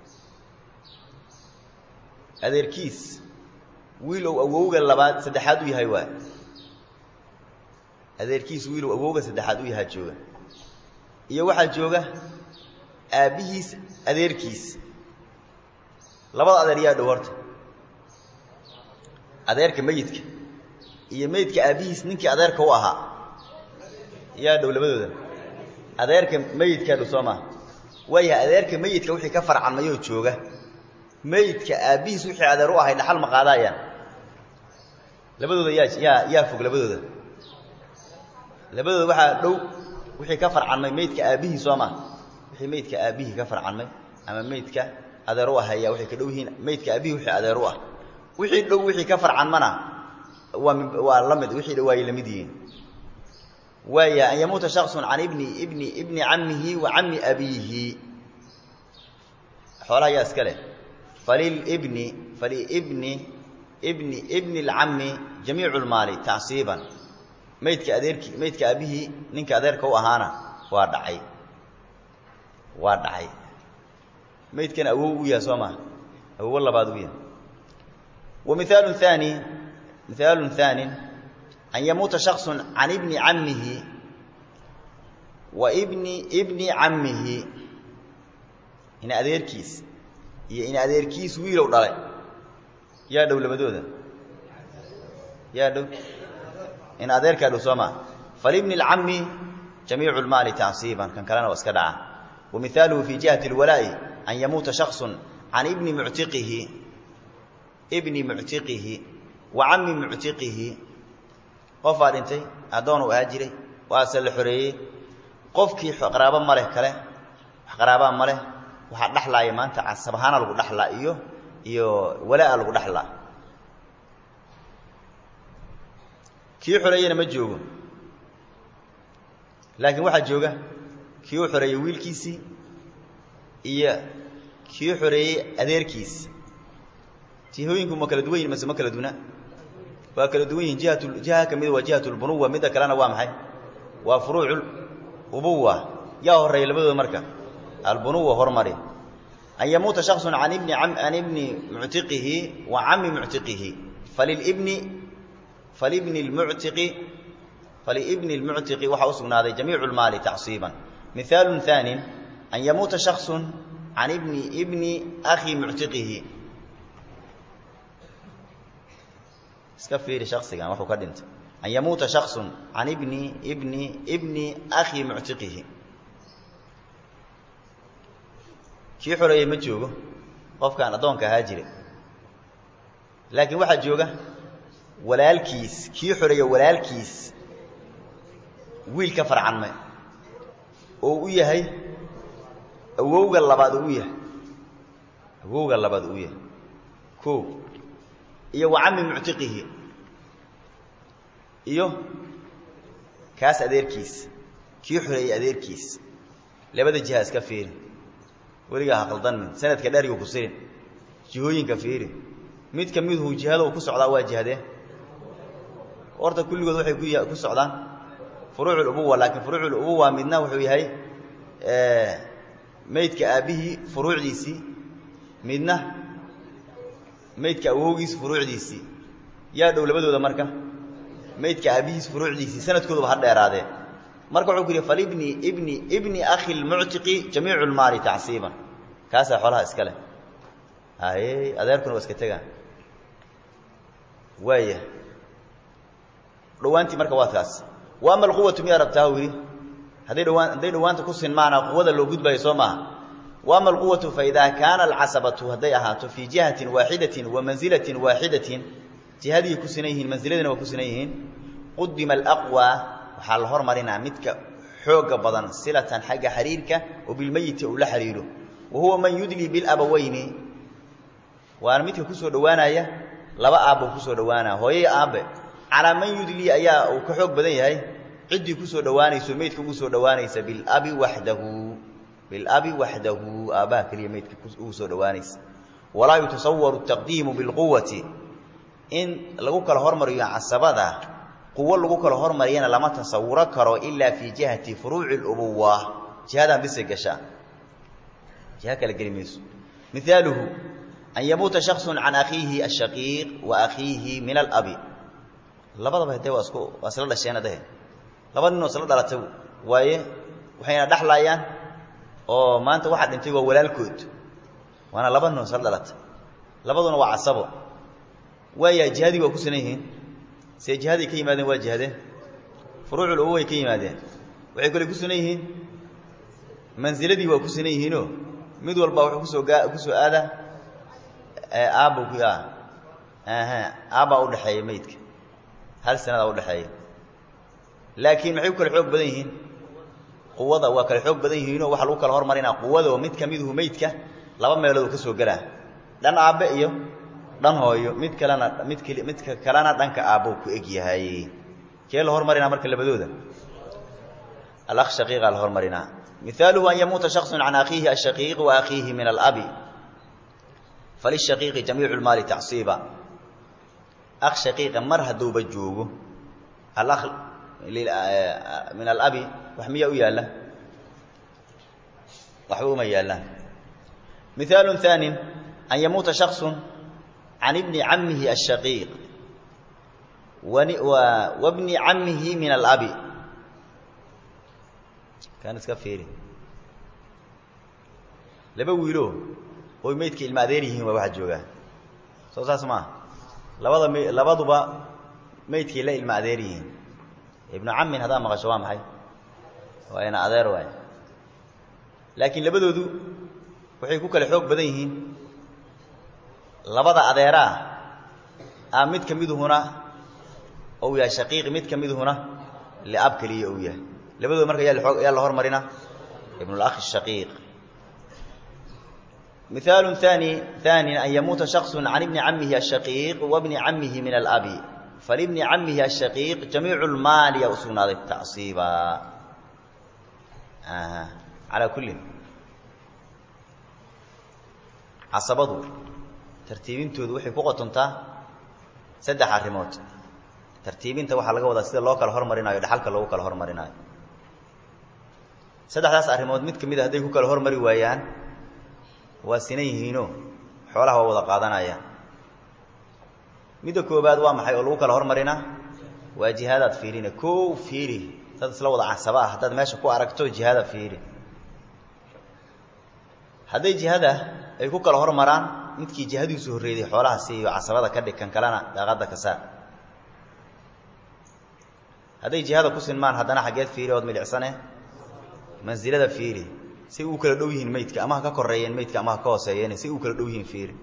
adeerkiis wiil ou awowga labaad saddexaad u yahay waa adeerkiis wiil ou awowga saddexaad u yahaa jooga iyo waxaa jooga aabbihiis adeerkiis labada adeer yaa dhow horta adeerka meyidka iyo meydka aabbihiis ninkii adeerka u ahaa yaa dhow labadooda adeerka meyidkaa dhow soo maa waayahay adeerka meyidka wixii ka farcanmayoo jooga meydka aabbihiis wixii adeer u ahay dhaxal ma qaadaayaan labadooda yaa yaa yaa fog labadooda labadooda waxaa dhow wixii ka farcanmay meydka aabbihii soo maa wixii meydka aabbihii ka farcanmay ama meydka adeer u ahaya waxay ka dhow yihiin meydka aabbihii wixii adeer u ah wixii dhow wixii ka farcanmana waa waa la mid wixii dhow waayay la mid yihiin waaya an yamuuta shaksun can ibni ibni ibni cammihi wa cammi abiihi xoolaha yaa iska leh falilibni falibni ibni ibni اlcammi jamiicu lmaali tacsiiban meydka adeerki meydka aabihii ninka adeerka u ahaana waa dhacay waa dhacay meydkana awow u yahay soo maa awowo labaad u yahay wa mihaalu haani mihaalu haani an yamuuta shaksu can ibni cammihi wa ibni ibni cammihi in adeerkiis iyo in adeerkiis wiilow dhalay yaa dhow labadooda yaa dhow in adeerkaa dhow soo maa falibni اlcammi jamiicu اlmaali tacsiiban kan kalena waa iska dhaca wa mihaaluhu fii jihati اlwalaa'i an yamuuta shaksu can ibni muctiqihi ibni muctiqihi wa cammi muctiqihi qofaa dhintay addoon uu ahaa jiray waase la xoreeyey qofkii qaraabo ma leh kale wax qaraabaa ma leh waxaa dhexlaaya maanta casab ahaana lagu dhexlaa iyo iyo walaa lagu dhexlaa kii xoreeyena ma joogo laakiin waxaa jooga kii u xoreeyey wiilkiisii iyo kii xoreeyey adeerkiis jihooyinku ma kala duwan yihin mase ma kala duna waa kala duwan yihin jihat jiha ka mida waa jihat lbunuwa midda kalena waa maxay waa furuucu ubuwa yaa horeeya labadooda marka albunuwa hormari an yamuuta shaksu can ibni can ibni muctiqihi wa cammi muctiqihi falilibni falibni lmuctiqi falibni lmuctiqi waxaa u sugnaaday jamiicu lmaali tacsiiban mihaalu haani an yamuuta shaksu can ibni ibni akhi muctiqihi iska fiiri shaksigan wuxuu ka dhintay an yamuuta shaksu can ibni ibni ibni akhi muctiqihi kii xoreeyey ma joogo qofkaan addoonka ahaa jira laakiin waxaa jooga walaalkiis kii xoreeye walaalkiis wiil ka farcanme oo u yahay awowga labaad uu yahay awowga labaad uu yahay ko iyo wa cami muctiqihi iyo kaas adeerkiis kii xoreeyey adeerkiis labada jiha iska fiiri weligaa ha qaldanmin sanadka dherigu ku sirin jihooyinka fiiri mid ka miduhu jihada uu ku socdaa waa jihadee horta kulligood waxay ku ku socdaan furuucul ubuwa laakiin furuucul ubuwa midna wuxuu yahay maydka aabbihii furuucdiisii midna maydka awowgiis furuucdiisii yaa dhow labadooda marka maydka aabbihiis furuucdiisii sanadkooduba ha dheeraadee marka wuxuu ku yidhi falibni ibni ibni akhi lmuctiqi jamiicu lmaali tacsiiban kaasaa xoolaha iska leh haye adeerkuna waa iska tegaan waaya dhawaantii marka waa taas wa ama alquwatu miyaa rabtaa u yidhi hadday dhawaan hadday dhawaanta ku sinmaana quwada loo gudbayo soo maaha wa ama alquwatu faidaa kaana alcasabatu hadday ahaato fii jihatin waaxidatin wa manzilatin waaxidatin jihadii ku sinan yihiin manziladina waa ku sinan yihiin qudima alaqwa waxaa la hormarinaa midka xooga badan silatan xagga xiriirka oo bilmeyiti uu la xiriiro wa huwa man yudlii bilabaweyni waana midka kusoo dhowaanaya laba aabbo kusoo dhowaanaya hooyay aabbe calaa man yudlii ayaa uu ka xoog badan yahay ciddii kusoo dhowaanayso meydka ugu soo dhowaanaysa bilabi waxdahu bilabi waxdahu aabbaha keliya meydka ugu soo dhowaanaysa walaa yutasawaru taqdiimu bilquwati in lagu kala hormariyo casabada quwo lagu kala hormariyana lama tasawuro karo ilaa fii jihati furuuci lubuwa jihadan bisay gashaa jiha kala geli mayso mihaaluhu an yamuuta shaksu can akhiihi ashaqiiq wa akhiihi min alabi labadaba hadee waa isku waa isla dhasheen adahe laba ninoo isla dhalatay waaye waxayna dhexlaayaan oo maanta waxaa dhintay waa walaalkood waana laba ninoo isla dhalatay labaduna waa casabo waaya jihadii waa ku sinan yihiin see jihaday ka yimaadeen waa jihadeen furuucul ubu way ka yimaadeen waxay kale ku sunan yihiin mansiladii waa ku sunan yihiinoo mid walba wuxuu kusoo gaa kusoo aadaa aabbu ku aha aabbaa udhaxeeya meydka hal sanadaa udhaxeeya laakiin maxay ku kale xoog badan yihiin quwada waa kale xoog badan yihiinoo waxaa lagu kala hormarinaa quwadoo mid ka miduhu meydka laba meelood uu ka soo gelaa dhan aabbe iyo dhan hooyo mid kalena mid keli midka kalena dhanka aabbou ku eg yahay kee la hormarinaa marka labadooda alakh shaqiiqa la hormarinaa mihaaluhu an yamuuta shaksu can akhiihi ashaqiiq wa akhiihi min alabi falishaqiiqi jamiicu lmaali tacsiiba akh shaqiiqa mar hadduuba joogo alakh min alabi wax miyaa u yaalla waxba uma yaallaan mihaalu haanin an yamuuta shaksu can ibni camihi ashaqiiq wabni camihi min alabi kan iska fiiri laba wiilo oy meydka ilma adeer yihiin waa waxaa joogaa soo saas maaha labada m labaduba meydkay la ilma adeer yihiin ibnu camin haddaa maqasho waa maxay waa ina adeer waay laakiin labadoodu waxay ku kale xoog badan yihiin labada adeeraa a mid ka miduhuna ou yahay shaqiiqi mid ka miduhuna liab keliya ou yahay labadooda marka yaa yaa la hormarina ibnulakhi shaqiiq mihaalu haani haani an yamuuta shaksu can ibni camihi ashaqiiq wabni camihi min alabi falibni camihi ashaqiiq jamiicu lmaali yaa u sugnaaday tacsiiba calaa kullin casabadu tartiibintoodu waxay ku qotontaa saddex arrimood tartiibinta waxaa laga wadaa sida loo kala hormarinayo dhaxalka loogu kala hormarinaayo saddexdaas arrimood mid ka mid a hadday ku kala hormari waayaan waa sinan yihiinoo xoolaha waa wada qaadanayaan midda koobaad waa maxay oo lagu kala hormarinaa waa jihaadaad fiirina koo fiiri dad isla wada casaba ah haddaad meesha ku aragto jihaada fiiri hadday jihada ay ku kala hormaraan midkii jihadiisu horreeday xoolaha siiyo casabada ka dhig kan kalena daaqadda ka saar hadday jihada ku sinmaan haddana xaggeed fiiri ood milicsane mansilada fiiri say u kala dhow yihiin meydka ama ha ka koreeyeen meydka ama ha ka hooseeyeen say u kala dhow yihiin fiiri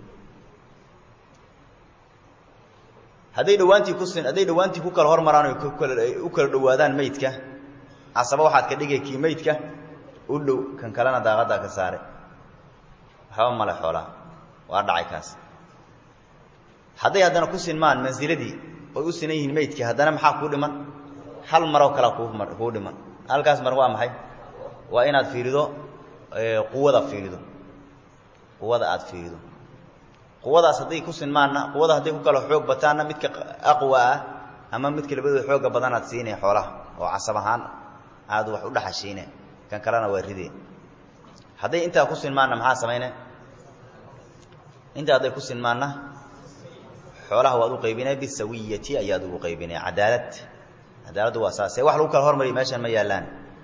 hadday dhawaantii ku sin hadday dhawaantii ku kala hormaraan oy kukala u kala dhowaadaan meydka casaba waxaad ka dhigay kii maydka u dhow kan kalena daaqaddaa ka saare waxba male xoolaha waa dhacay kaas hadday haddana ku sinmaan mansiladii oy u sinan yihiin maydkii haddana maxaa kuu dhiman hal maroo kale kuu dhiman halkaas mar waa maxay waa inaad fiirido quwada fiirido quwada aad fiirido quwadaas hadday ku sinmaanna quwada hadday ku kala xoog bataanna midka aqwa ah ama midka labadooda xooga badanaad siinay xoolaha oo casab ahaan aad wax u dhaxashiine kan kalena waa rideen hadday intaa ku sinmaanna maxaa samayne intaa hadday ku sinmaanna xoolaha waad u qaybinay bisawiyati ayaad ugu qaybinay cadaalad cadaaladdu waa saase wax lagu kala hormariya meeshan ma yaallaan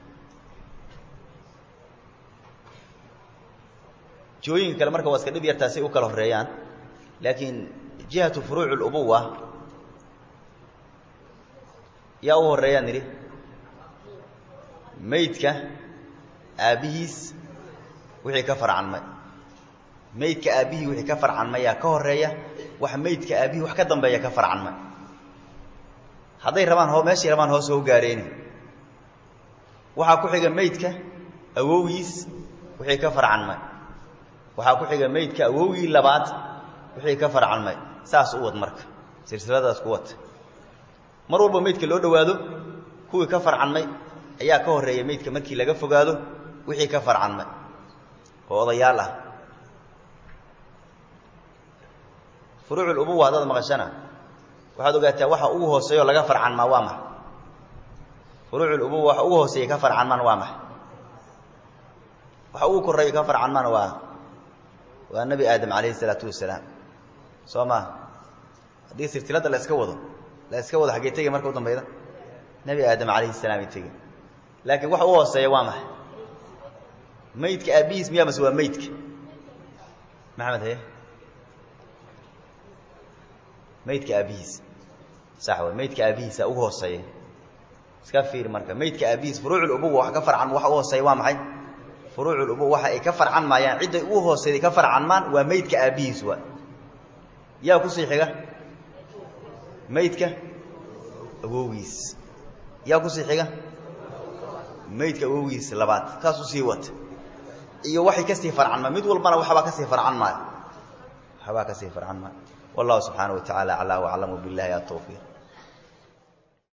jihooyinka kale marka waa iska dhib yartaa say u kala horeeyaan laakiin jihatu furuuc اlubuwa yaa u horeeyaan nidhi maydka aabbihiis wixii ka farcanmay maydka aabbihii wixii ka farcanmayaa ka horeeya wax maydka aabbihii wax ka dambeeya ka farcanmay hadday rabaan ho meeshay rabaan hoos hou gaadheene waxaa ku xiga maydka awowgiis wixii ka farcanmay waxaa ku xiga maydka awowgii labaad wixii ka farcanmay saas u wad marka silsiladaas ku wad mar walba maydka loo dhowaado kuwii ka farcanmay ayaa ka horreeya maydka markii laga fogaado wixii ka farcanmay oo odayaal ah furuuc ubuwa haddaad maqashana waxaad ogaataa waxa ugu hooseeyo laga farcanmaa waa maxa furuuc ubuwa waxa ugu hooseeya ka farcanmaan waa maxa waxa ugu koreeya ka farcanmaan waa waa nebi aadam calayhi isalaatu wasalaam soo maa haddii silsiladda la iska wado la iska wado xaggee tegi marka u dambayda nebi aadam calayhi salaamay tegi laakiin waxa u hooseeya waa maxay maydka aabbihiis miyaa mase waa maydka maxamed haye maydka aabbihiis sax way maydka aabbihiisa ugu hooseeya iska fiiri marka maydka aabbihiis furuucul ubuwa wax ka farcan waxa u hooseeya waa maxay furuucul ubuwa waxa ay ka farcan maayaan cidday ugu hooseeday ka farcanmaan waa maydka aabbihiis waa yaa kusii xiga maydka awowgiis yaa kusii xiga maydka awowgiis labaad kaas usii wata iyo waxay kasii farcanmaa mid walbana waxbaa kasii farcan maayo waxbaa kasii farcan maayo والله سبحانه وتعالى أعلى وأعلم بالله التوفيق